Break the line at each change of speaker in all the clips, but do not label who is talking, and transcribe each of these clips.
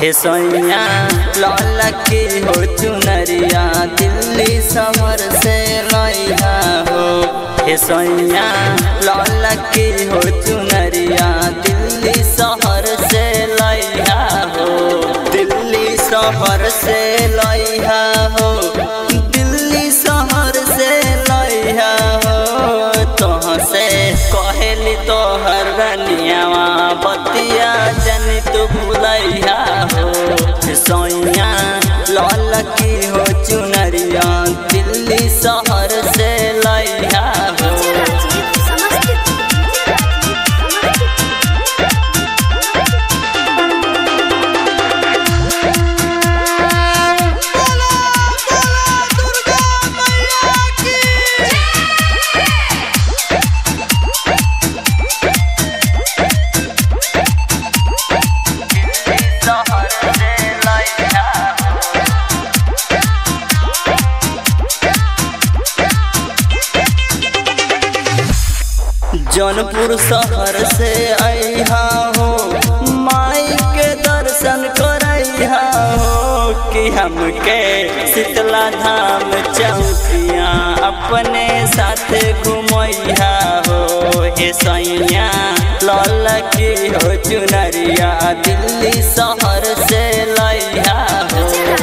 हे सैया लाल की हो चुनरिया दिल्ली शहर से लैहा हो हे सैया लाल की हो चुनरिया दिल्ली शहर से लैहा हो दिल्ली शहर से लैहा हो दिल्ली शहर से लैहा हो तोह से कहली तोहर रनियावा बतिया जनी तू भुलैया हो सैया लाल की हो चुनरिया दिल्ली शहर से लैया हो
बोला बोला दुर्गा मैया की
शहर से लैया जौनपुर शहर से अहा हो माई के दर्शन करैहा हो कि हमके शीतला धाम चौकिया अपने साथ घुमैहा हो हे सैया लाल की हो चुनरिया दिल्ली शहर से लैहा हो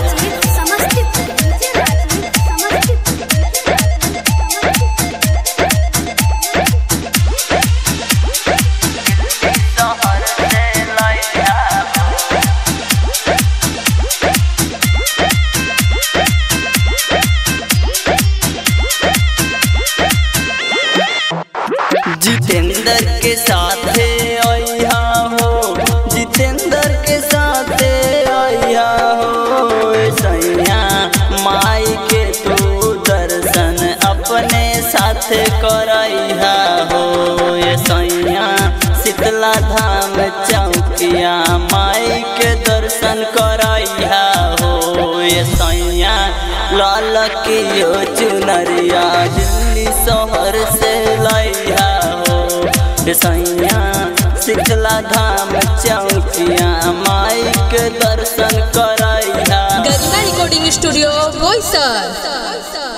शहर से लैहा हो जितेंद्र के साथ अहा हो जितेंद्र के साथ अहा हो सैया माई के तू दर्शन अपने साथ करहा हो ये सैया शीतला धाम चौकिया माई के दर्शन करहा हो ये सैया लाल की यो चुनरिया दिल्ली शहर से लैहा हो ये सैया शीतला धाम चौकिया माई के दर्शन करहा
गरिमा रिकॉर्डिंग स्टूडियो बोईसर